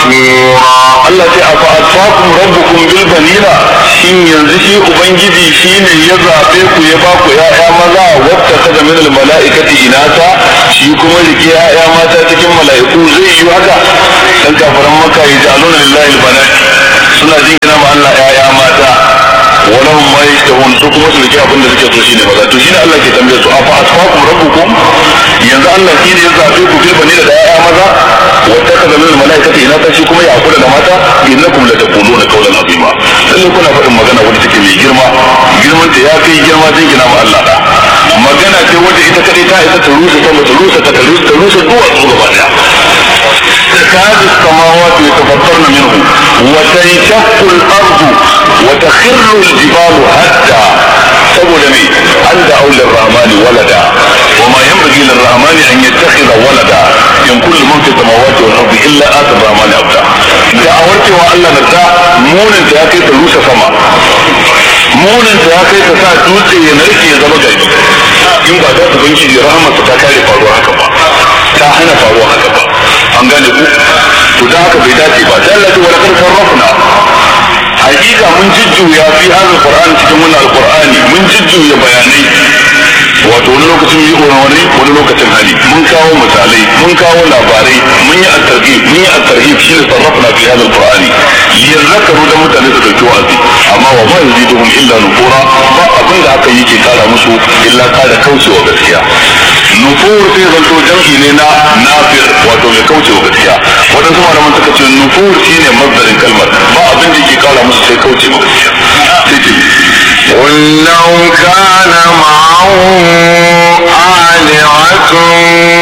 نفورا Allah ce afa atfakum rabbukum bil banina shin yanzu shi ubangiji shine ya zabe ku ya ba ku ya'ya maza wata kada min al malaikati inata shi kuma rike ya'ya mata cikin mala'iku zai yi haka dan kafaran maka yajaluna lillahi al banat suna jingina ma Allah ya'ya mata walahum ma yashtahun su kuma su rike abin da suke so shine maza to shine Allah ke tambaye su afa atfakum rabbukum yanzu Allah shine ya zabe ku bil banina da ya'ya maza wata kada min al malaikati inata shi kuma ya kula da mata innakum la taquluna qawlan azima lalle kuna faɗin magana wadda take mai girma girman ta ya kai girma jingina ma Allah da magana ce wadda ita kadai ta isa ta rusa ta ta rusa ta ta rusa ta rusa duwatsu gaba daya تكاد السماوات يتفطرن منه وتنشق الارض وتخر الجبال هدا saboda me an da aulin rahmani walada wa ma yanbaghi lir rahmani an yattakhidha walada in kullu man fi samawati wal ardi illa ata rahmani abda da a warkewa Allah na ta munin ta ya kai ta rusa sama munin ta ya kai ta sa dutse ya narke ya zama gari in ba ta ubangiji rahmarsa ta kare faruwa haka ba ta hana faruwa haka ba an gane ku to da haka bai dace ba sai Allah ya wala kan sarrafna hakika mun jujjuya fi hadal qur'an cikin wannan alqur'ani mun jujjuya bayanai wato wani lokacin yi wani wani lokacin hali mun kawo misalai mun kawo labarai mun yi at-targhib mun yi at-tarhib shi ne sarrafna fi hadal qur'ani liyadhakkaru da mutane su dauki wa'azi amma wa ma yaziduhum illa nufura ba abin da aka yi ke kara musu illa kara kaucewa gaskiya nufur sai zanto jam'i ne na nafir wato mai kaucewa gaskiya waɗansu malaman suka ce nufur shine mazdarin kalmar ba abin da ke kara musu sai kaucewa gaskiya sai ce قل لو كان معه آلهة